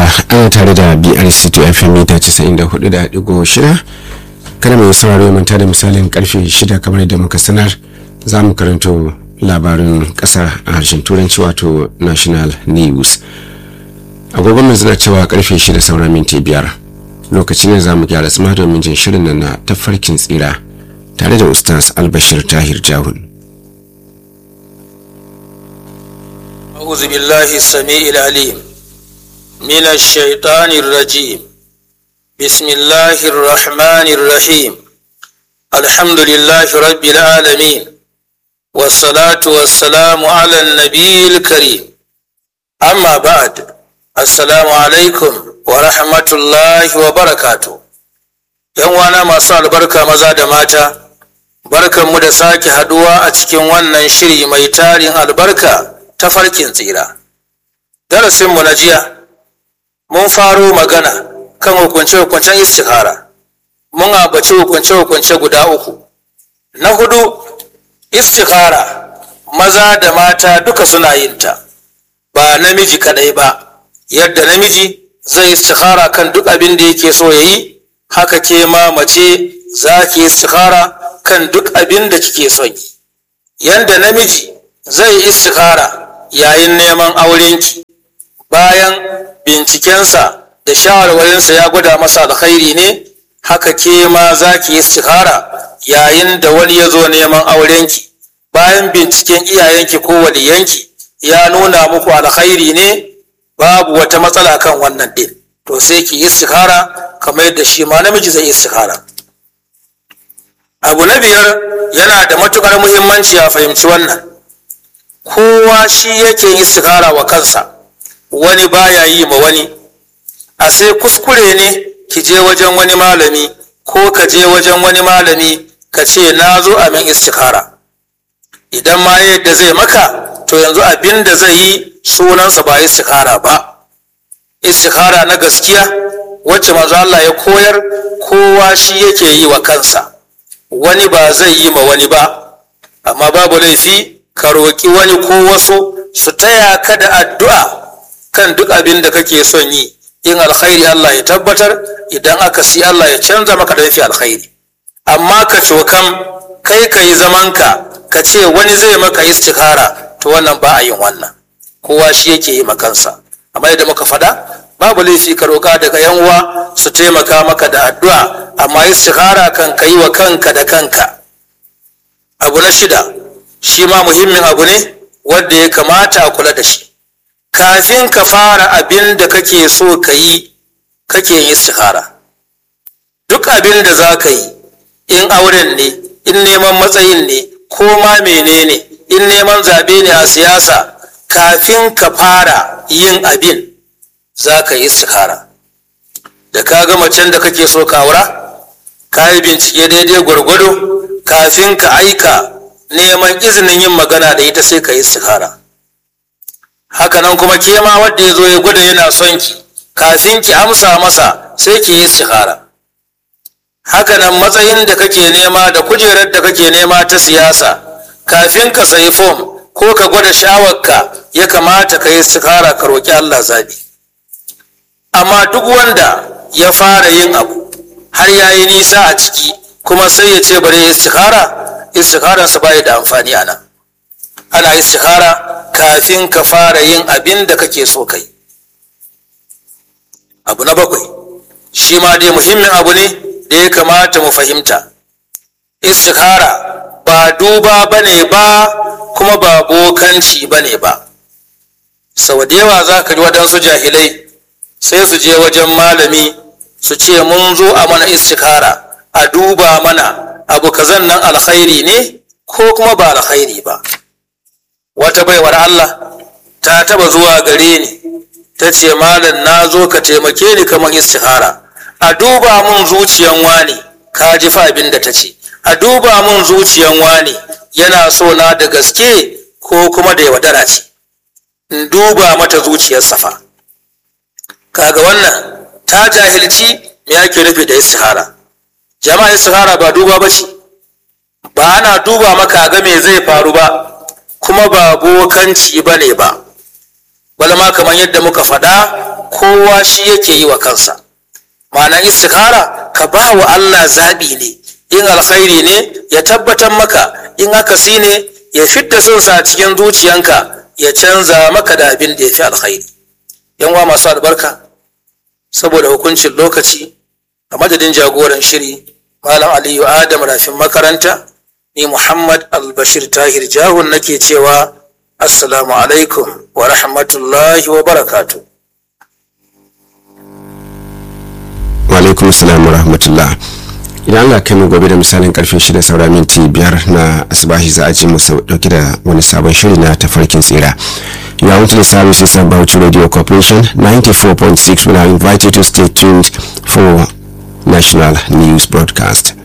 ana tare da brc to fm mita 94.6 kada mai sauraro manta da misalin karfe 6 kamar da muka sanar za mu karanto labarin kasa a harshen turanci wato national news agogon mai zana cewa karfe 6 sauran minti biyar lokacin ne za mu gyara tsima domin jin shirin nan na tafarkin tsira tare da ustaz albashir tahir jahun أعوذ بالله السميع العليم من الشيطان الرجيم بسم الله الرحمن الرحيم الحمد لله رب العالمين والصلاة والسلام على النبي الكريم أما بعد السلام عليكم ورحمة الله وبركاته yanwana masu albarka maza da mata barkanmu da sake haduwa a cikin wannan shiri mai tarin albarka ta farkin tsira darasinmu na jiya mun faro magana kan hukunce-hukuncen istikhara mun abaci hukunce-hukunce guda uku na hudu istikhara maza da mata duka suna yin ta ba namiji kadai ba yadda namiji zai istikhara kan duk abin da yake so ya yi haka ke ma mace za ki istikhara kan duk abin da kike son yi yadda namiji zai istikhara yayin neman aurenki bayan bincikensa da shawarwarinsa ya gwada masa alkhairi ne haka ke ma za ki yi istikhara yayin da wani ya zo neman aurenki bayan binciken iyayenki ko waliyanki ya nuna muku alkhairi ne babu wata matsala kan wannan din to sai ki yi istikhara kamar yadda shi ma namiji zai yi istikhara abu na biyar yana da matukar muhimmanci a fahimci wannan kowa shi yake yin istikhara wa kansa wani baya yi ma wani a sai kuskure ne ki je wajen wani malami ko ka je wajen wani malami ka ce na zo a min istikhara idan ma yadda zai maka to yanzu abin da zai yi sunansa ba istikhara ba istikhara na gaskiya wacce manzo Allah ya koyar kowa shi yake yi wa kansa wani ba zai yi ma wani ba amma babu laifi ka roƙi wani ko wasu su taya ka da addu'a kan duk abin da kake son yi in alkhairi Allah ya tabbatar idan aka si Allah ya canza maka da mafi alkhairi amma ka cokam kai ka yi zamanka ka ce wani zai maka istikhara to wannan ba a yin wannan kowa shi yake yi makansa amma yadda muka faɗa babu laifi ka roƙa daga yan uwa su taimaka maka da addu'a amma istikhara kan ka yi wa kanka da kanka abu na shida shi ma muhimmin abu ne wanda ya kamata a kula da shi kafin ka fara abin da kake so ka yi kake yin istikhara duk abin da za ka yi in auren ne in neman matsayin ne ko ma menene in neman zaɓe ne a siyasa kafin ka fara yin abin za ka yi istikhara da ka ga macen da kake so ka aura ka yi bincike daidai gwargwado kafin ka aika neman izinin yin magana da ita sai ka yi istikhara hakanan kuma ke ma wanda ya zo ya gwada yana son ki kafin ki amsa masa sai ki yi istikhara hakanan matsayin da kake nema da kujerar da kake nema ta siyasa kafin ka sayi fom ko ka gwada shawarka ya kamata ka yi istikhara ka roƙi Allah zabi amma duk wanda ya fara yin abu har ya yi nisa a ciki kuma sai ya ce bari istikhara istikhararsa bai da amfani a nan ana istikhara kafin ka fara yin abin da kake so kai abu na bakwai shi ma dai muhimmin abu ne da ya kamata mu fahimta istikhara ba duba bane ba kuma ba bokanci bane ba sau da yawa za ka ji waɗansu jahilai sai su je wajen malami su ce mun zo a mana istikhara a duba mana abu kazan nan alkhairi ne ko kuma ba alkhairi ba wata baiwar Allah ta taba zuwa gare ni ta ce malam na zo ka taimake ni kamar istihara a duba mun zuciyan wani ka ji fa abin da ta ce a duba mun zuciyan wani yana so na da gaske ko kuma da yaudara ce in duba mata zuciyar safa kaga wannan ta jahilci me ake nufi da istihara jama'a istihara ba duba ba ce ba ana duba maka ga me zai faru ba kuma ba bokanci ba ne ba balma kamar yadda muka faɗa kowa shi yake yi wa kansa ma'anar istikara ka ba wa Allah zaɓi ne in alkhairi ne ya tabbatar maka in akasi ne ya fidda sonsa a cikin zuciyanka ya canza maka da abin da ya fi alkhairi yan wa masu albarka saboda hukuncin lokaci a madadin jagoran shiri malam aliyu adam rafin makaranta ni muhammad albashir tahir jahun nake cewa assalamu alaikum wa rahmatullahi wa barakatu wa alaikum salam wa rahmatullah idan Allah kai mu gobe da misalin karfe shida saura minti biyar na asibahi za a ji mu dauki da wani sabon shiri na tafarkin tsira You are onto the services of Bauchi Radio Corporation 94.6 will I invite you to stay tuned for national news broadcast.